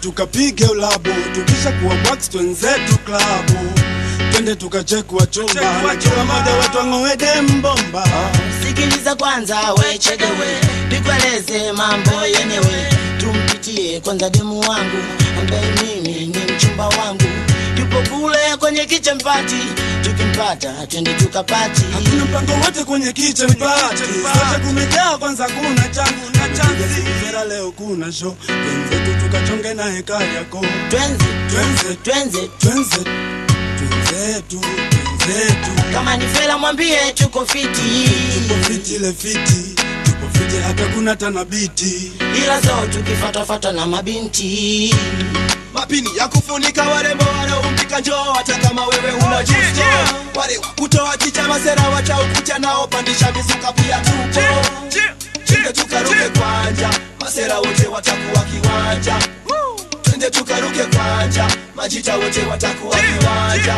tukapige ulabu tukisha kuwa wax twenzetu klabu twende tukachekwa chumba na kila mmoja wetu ang'oede mbomba sikiliza kwanza we chegewe nikueleze mambo yenyewe tumpitie kwanza demu wangu ambaye mimi ni mchumba wangu yupo kule kwenye kicha mpati tukimpata twende tukapati hakuna mpango wote kwenye kitchen party sote kumejaa kwanza kuna changu na chanzi vera leo kuna show twenzetu tukachonge na heka yako twenze Twenze. twenze twenze twenzetu twenzetu kama ni fela mwambie tuko fiti tupo fiti ile fiti tupo fiti hata kuna tanabiti ila zo tukifatafata na mabinti mapini ya kufunika warembo wanaompika njoo hata kama wewe una justo wale wa kutoa chicha masera wacha ukucha nao pandisha mizuka pia tupo twende tukaruke kwanja masera wote watakuwa kiwanja twende tukaruke kwanja majita wote watakuwa kiwanja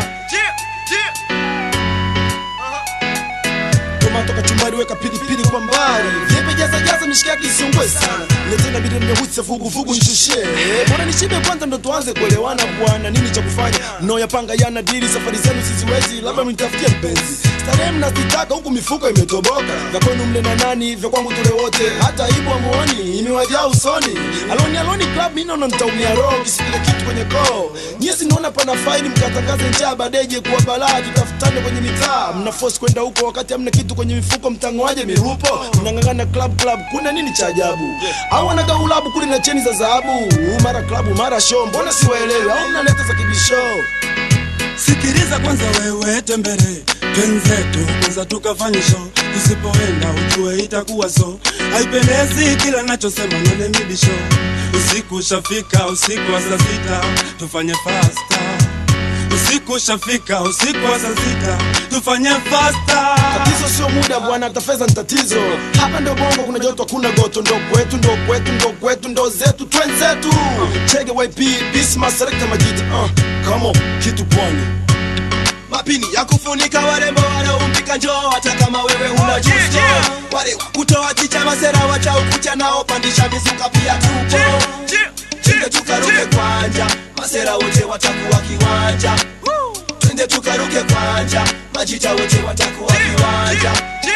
tomato kachumbari weka pilipili kwa mbali vyepe jaza jaza mishikaki isiungwe sana letena bide mnyehuse vuguvugu nishushe bora nishibe kwanza ndo tuanze kuelewana bwana nini cha kufanya mnaoyapanga yana dili safari zenu siziwezi labda mnitafutie mpenzi starehe mnazitaka huku mifuko imetoboka vya kwenu mle na nani vya kwangu tule wote hata ibu amuoni imewajaa usoni aloni aloni club mi naona nitaumia roho kisikile kitu kwenye koo nyie sinaona pana faili mkatangaze njaa badeje kuwa balaa tutafutane kwenye mitaa mna force kwenda huko wakati hamna kitu kwenye mifuko mtangoaje mirupo mnang'ang'ana club club kuna nini cha ajabu au wanagaulabu kule na cheni za dhahabu mara klabu mara show mbona siwaelewi au mnaleta za kibisho sikiliza kwanza wewe tembere twenzetu kwanza tukafanye show usipoenda ujue itakuwa so haipendezi kila nachosema none mibisho usiku ushafika usiku wa saa sita tufanye fasta usiku ushafika usiku wa saa sita tufanye fasta tatizo sio muda bwana hata fedha ni tatizo hapa ndo bongo kuna joto kuna goto ndo kwetu ndo kwetu ndo kwetu ndo zetu twenzetu chege yp bisma selekta majita uh, kamo kitu pwani mapini ya kufunika warembo wanaompika njoo hata kama wewe una justo wale wa kutoa chicha masera wacha ukucha nao pandisha mizuka pia tupo twende tukaruke kwanja masera wote watakuwa kiwanja twende tukaruke kwanja majita wote watakuwa kiwanja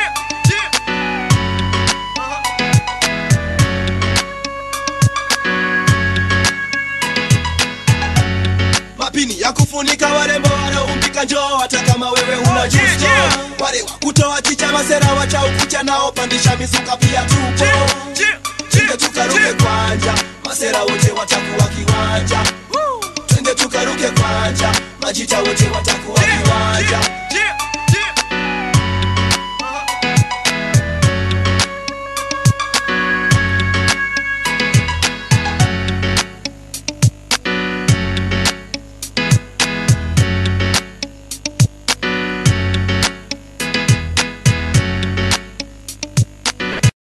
mapini ya kufunika warembo wanaompika njoo hata kama wewe una justo wale wa kutoa chicha masera wacha ukucha nao pandisha mizuka pia tupo twende tukaruke kwanja masera wote watakuwa kiwanja twende tukaruke kwanja majita wote watakuwa